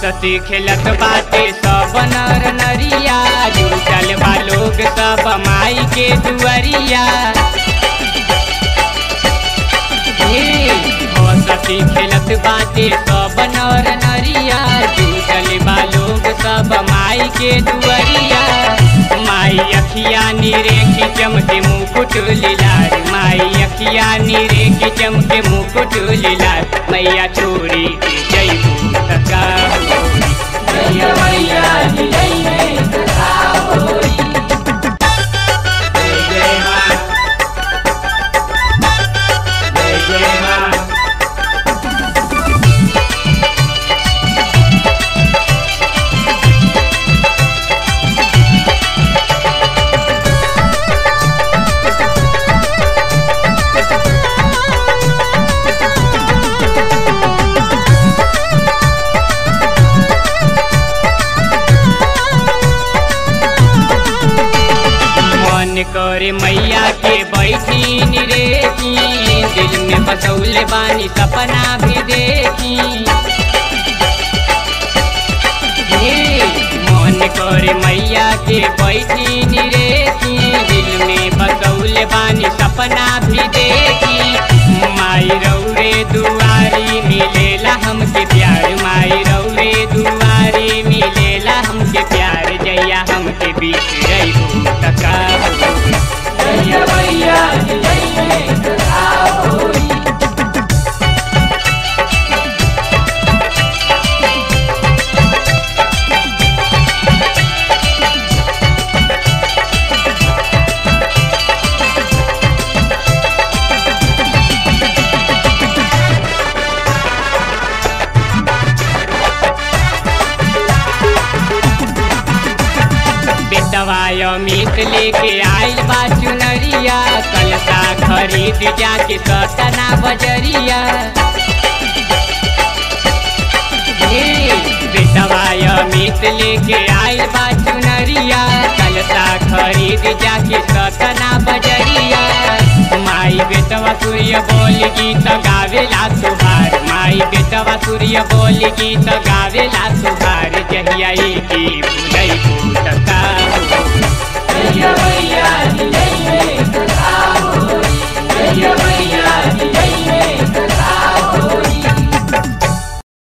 हंसती खेलत बाटे सब नर नरिया जुटल बा लोग सब माई के दुआरिया हे, हंसती खेलत बाटे सब नर नरिया जुटल बा लोग सब माई के दुआरिया माई अखिया नीरे की चमके मुकुट लीलार माई अखिया नीरे की चमके मुकुट लीलार मैया छोड़ी के जयबू तका मैया मैया जी जइए कथा होई जय जय माँ जय जय माँ मन करे मैया के बैठी निरेखी दिल में बसौले बानी सपना भी देखी हे, मन करे मैया के बैठी निरेखी दिल में बसौले बानी सपना भी देखी माई रौरे दुआरी मिलेला हमके प्यार माई रौरे दुआरी मिलेला हमके प्यार जैया हमके बीच रही तका मैया मैया जी जइए कथा होई बेटवाय मीट लेके आइल बा चुनरिया कलसा खरीद जाके सतना बजरिया हे, बेटवाय मीट लेके आइल बा चुनरिया कलसा खरीद जाके सतना बजरिया माई बेटवा सूर्य बोल गीत गावेला तुहार माई बेटवा सूर्य बोल गीत गावेला तुहार जहिया की भूलै भूतका